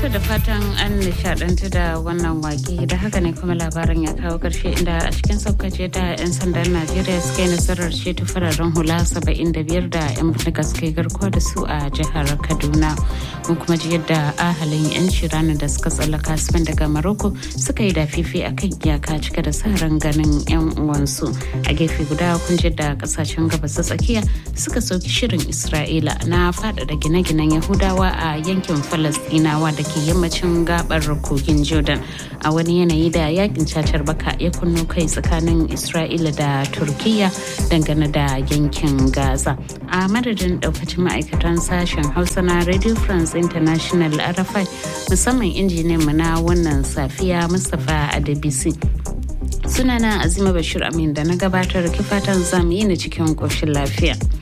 da fatan an nishadantu da wannan wake da haka ne kuma labarin ya kawo karshe inda a cikin saukace da 'yan sandan najeriya suka yi nasarar ceto fararen hula 75 da 'yan bindiga suka yi garkuwa da su a jihar kaduna mun kuma ji yadda ahalin 'yan shiranin da suka tsallaka spain daga maroko suka yi dafifi a kan iyaka cike da sa ran ganin 'yan uwansu a gefe guda kun ji da kasashen gabas ta tsakiya suka sauki shirin isra'ila na faɗaɗa gine-ginen yahudawa a yankin falastinawa da ke yammacin gabar kogin jordan a wani yanayi da yakin cacar baka ya kunno kai tsakanin isra'ila da turkiya dangane da yankin gaza a madadin daukacin ma'aikatan sashen hausa na radio france international rfi musamman injiniyan mu na wannan safiya mustapha adebisi sunana azima bashir amin da na gabatar kifatan zamu yi na cikin koshin lafiya